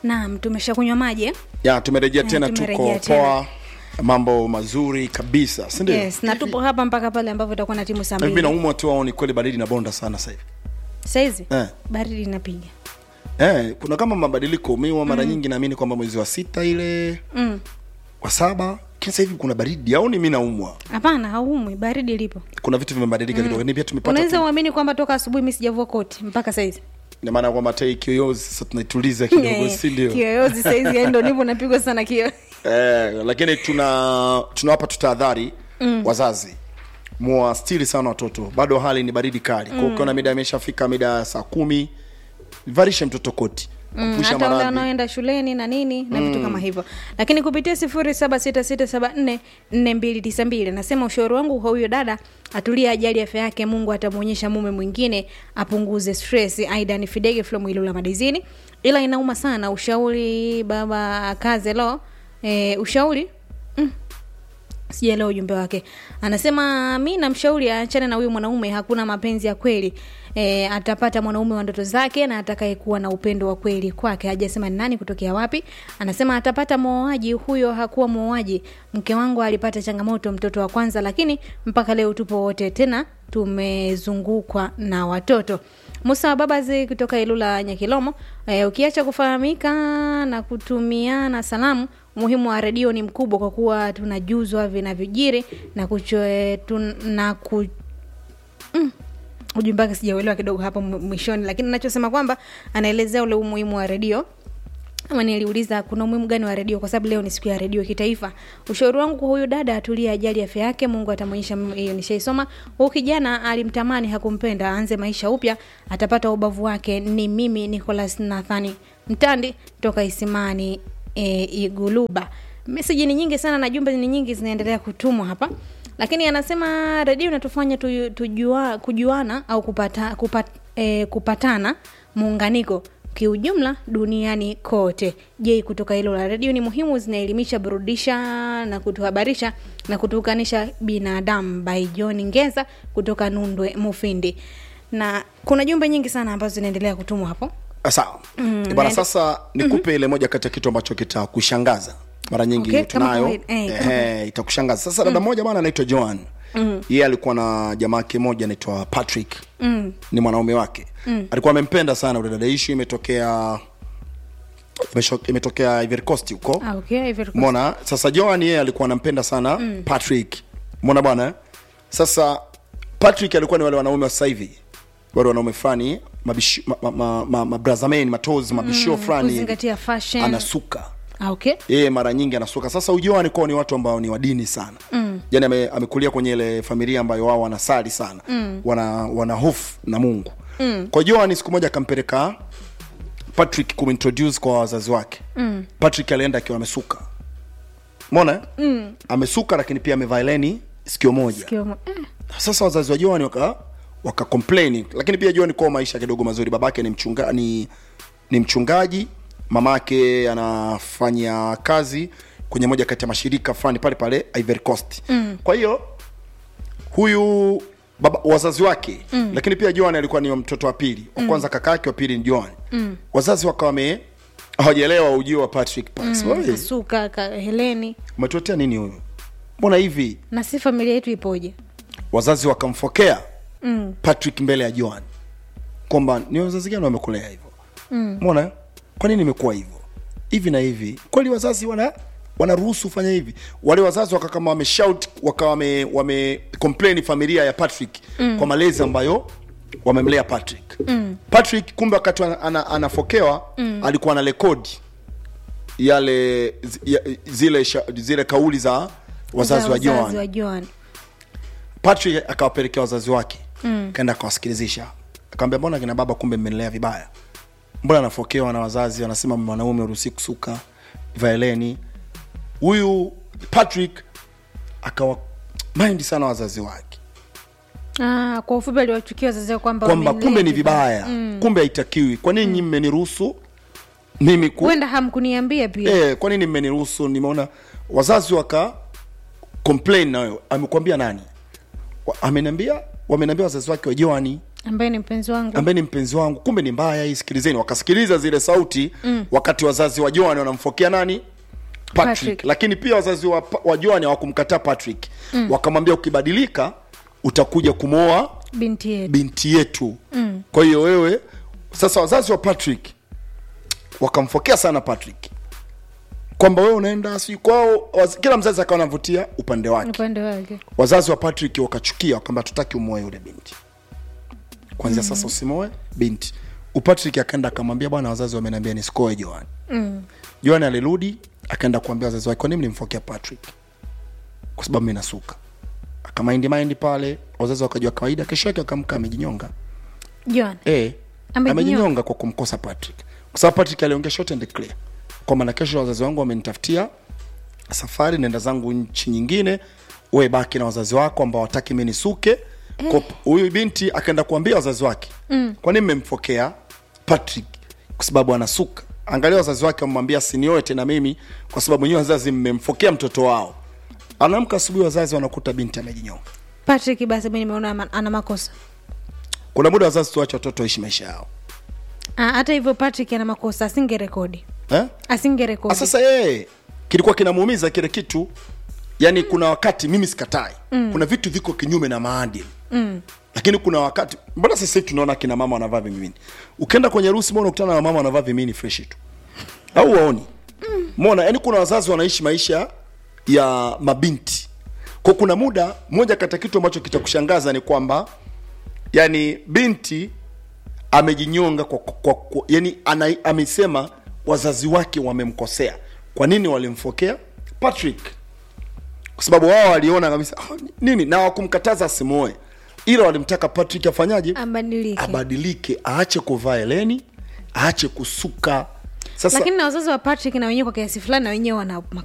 naam tumeshakunywa maji eh? ya tumerejea Eh, tena tumerejea tuko tena. poa mambo mazuri kabisa sindio yes na tupo hapa mpaka pale ambapo itakuwa na timu saa hivi mbili naumwa tu au ni kweli baridi na bonda sana sasa hivi saizi eh. baridi inapiga eh, kuna kama mabadiliko miwa mara nyingi naamini kwamba mwezi wa sita ile Mm. wa saba lakini sasa hivi kuna baridi au ni mi naumwa hapana haumwi baridi lipo kuna vitu vimebadilika kidogo ni pia tumepata unaweza tu- uamini kwamba toka asubuhi mi sijavua koti mpaka saizi ina maana kwamba tai kiyoyozi sasa tunaituliza kidogo Eh, si ndio kiyoyozi saizi yani ndo nipo napigwa sana kio eh, lakini tuna tunawapa tu tahadhari mm. wazazi mwastiri sana watoto bado hali ni baridi kali mm. ukiona mida imeshafika mida ya saa kumi varishe mtoto koti Mm, kupusha hata wale maradhi wanaoenda shuleni na nini na vitu kama hivyo lakini kupitia sifuri saba sita sita saba nne nne mbili tisa mbili nasema ushauri wangu kwa huyo dada atulie ajali afya yake mungu atamwonyesha mume mwingine apunguze stress aida ni fidege from ilula madizini ila inauma sana ushauri baba kaze lo e, ushauri mm, sijaelewa ujumbe wake anasema mi namshauri aachane na huyu mwanaume hakuna mapenzi ya kweli e, atapata mwanaume wa ndoto zake na atakayekuwa na upendo wa kweli kwake hajasema ni nani kutokea wapi anasema atapata mwoaji huyo hakuwa mwoaji mke wangu alipata changamoto mtoto wa kwanza lakini mpaka leo tupo wote tena tumezungukwa na watoto musa babazi kutoka ilula nyakilomo e, ukiacha kufahamika na kutumiana salamu umuhimu wa redio ni mkubwa kwa kuwa tunajuzwa vinavyojiri na kucho, tun, na ku, mm, ujumbe wake sijauelewa kidogo hapo mw- mwishoni lakini nachosema kwamba anaelezea ule umuhimu wa redio ama niliuliza kuna umuhimu gani wa redio kwa sababu leo ni siku ya redio kitaifa ushauri wangu kwa huyu dada atulie ajali afya yake mungu atamwonyesha m- hiyo nishaisoma huu kijana alimtamani hakumpenda aanze maisha upya atapata ubavu wake ni mimi nicolas nathani mtandi toka isimani e, iguluba meseji ni nyingi sana na jumbe ni nyingi zinaendelea kutumwa hapa lakini anasema redio inatufanya tu, tujua, kujuana au kupata, kupat, e, kupatana muunganiko kiujumla duniani kote je kutoka hilo la redio ni muhimu zinaelimisha burudisha na kutuhabarisha na kutuunganisha binadamu by john ngeza kutoka nundwe mufindi na kuna jumbe nyingi sana ambazo zinaendelea kutumwa hapo Ah, sawa mm, bana sasa nikupe ile moja kati ya kitu ambacho kitakushangaza mara nyingi Okay, kama tunayo kawaida. Eh, kama eh, itakushangaza sasa dada moja bana anaitwa joan mm. yeye alikuwa na jamaa yake moja anaitwa patrick mm. ni mwanaume wake mm. alikuwa amempenda sana ule dada ishu imetokea imesho- imetokea Ivory Coast huko ah, okay, Ivory Coast. mona sasa joan yeye alikuwa anampenda sana mm. patrick mona bwana eh? sasa patrick alikuwa ni wale wanaume wa sasa hivi wale wanaume fulani mabishi- ma- ma- ma- ma- mabrazameni matozi mabishio fulani hivi. kuzingatia fashion anasuka ah, okay yeye mara nyingi anasuka sasa ujoani kwao ni watu ambao ni wadini sana mm. yani ame, amekulia kwenye ile familia ambayo wao wanasali sana mm. wana wana hofu na mungu mm. kwa joani siku moja akampeleka patrick kumintroduce kwa wazazi wake mm. patrick alienda akiwa amesuka mona mm. amesuka lakini pia amevaa leni sikio moja Kio- eh, sasa wazazi wa Joan waka waka complain lakini pia Joan kwa maisha kidogo mazuri babake ni mchunga ni, ni mchungaji mamake anafanya kazi kwenye moja kati ya mashirika fulani pale pale Ivory Coast mm. kwa hiyo huyu baba, wazazi wake mm. lakini pia Joan alikuwa ni mtoto wa pili wa kwanza kaka yake wa pili ni Joan mm. wazazi wakawa wame hawajaelewa ujio wa Patrick Pax mm. kasuka ka, heleni umetuletea nini huyu mbona hivi na si familia yetu ipoje wazazi wakamfokea mm. patrick mbele ya joan kwamba ni wazazi gani wamekulea hivyo mm. mona kwa nini imekuwa hivyo hivi na hivi kweli wazazi wana wanaruhusu fanya hivi wale wazazi waka kama wameshout wakawa wame, wame complain familia ya patrick mm. kwa malezi ambayo wamemlea patrick mm. patrick kumbe wakati ana, ana, anafokewa mm. alikuwa na rekodi yale zi- ya, zile, sha, zile kauli za wazazi wa wazazi joan wa Joan. patrick akawapelekea wazazi wake mm. kaenda akawasikilizisha akawambia mbona kina baba kumbe mmenilea vibaya mbona anafokewa na wazazi wanasema mwanaume uruhusi kusuka vaeleni huyu patrick akawa mind sana wazazi wake Ah, kwa ufupi aliwachukia wazazi wao kwamba kwamba wamenilea kumbe ni vibaya mm. kumbe haitakiwi kwa nini mm. mmeniruhusu mimi ku huenda hamkuniambia pia eh, kwa nini mmeniruhusu nimeona wazazi waka complain nayo amekwambia nani Wa- ameniambia wameniambia wazazi wake wa joani ambaye ni mpenzi wangu ambaye ni mpenzi wangu kumbe ni mbaya hii sikilizeni wakasikiliza zile sauti mm. wakati wazazi wa joan wanamfokea nani patrick, Patrick. lakini pia wazazi wa, wa joan hawakumkataa patrick mm. wakamwambia ukibadilika utakuja kumwoa binti yetu binti yetu mm. kwa hiyo wewe sasa wazazi wa patrick wakamfokea sana patrick kwamba wewe unaenda si kwao waz- kila mzazi akawa anavutia upande wake upande wake wazazi wa patrick wakachukia wakamba tutaki umoe yule binti kwanzia mm. sasa usimoe binti upatrick akaenda akamwambia bwana wazazi wameniambia nisikoe joan mm. joan alirudi akaenda kuambia wazazi wake kwanini mlimfokea patrick kwa sababu mi nasuka akamaindi maindi pale wazazi wakajua kawaida kesho yake wakamka amejinyonga John Eh, Amejinyonga. amejinyonga kwa kumkosa Patrick, kwa sababu Patrick aliongea short and clear kwamba na kesho wazazi wangu wamenitafutia safari, nenda zangu nchi nyingine, wewe baki na wazazi wako ambao wataki mimi nisuke. Kwa- Huyu binti akaenda kuambia wazazi wake mm. kwa nini mmempokea Patrick? Kwa sababu anasuka. Angalia wazazi wake wamwambia sinioe tena mimi, kwa sababu nyinyi wazazi mmemfokea mtoto wao. Anaamka asubuhi, wazazi wanakuta binti amejinyonga. Patrick basi mimi nimeona ama- ana makosa Kuna muda wazazi tuache watoto waishi maisha yao Ah, hata hivyo Patrick ana makosa asingerekodi eh? asingerekodi Ah, sasa yeye kilikuwa kinamuumiza kile kitu yaani mm. kuna wakati mimi sikatai mm. kuna vitu viko kinyume na maadili mm. lakini kuna wakati mbona sasa hivi tunaona kina mama wanavaa vimini ukienda kwenye harusi mbona ukutana na mama wanavaa vimini fresh tu au waoni mona yani kuna wazazi wanaishi maisha ya mabinti kwa kuna muda moja kati ya kitu ambacho kitakushangaza ni kwamba yani binti amejinyonga kwa, kwa, kwa yani ana, amesema wazazi wake wamemkosea kwa nini walimfokea patrick kwa sababu wao waliona kabisa "Ah, nini na wakumkataza asimoe ila walimtaka patrick afanyaje abadilike abadilike aache kuvaa eleni aache kusuka sasa lakini na wazazi wa Patrick na wenyewe kwa kiasi fulani na wenyewe wana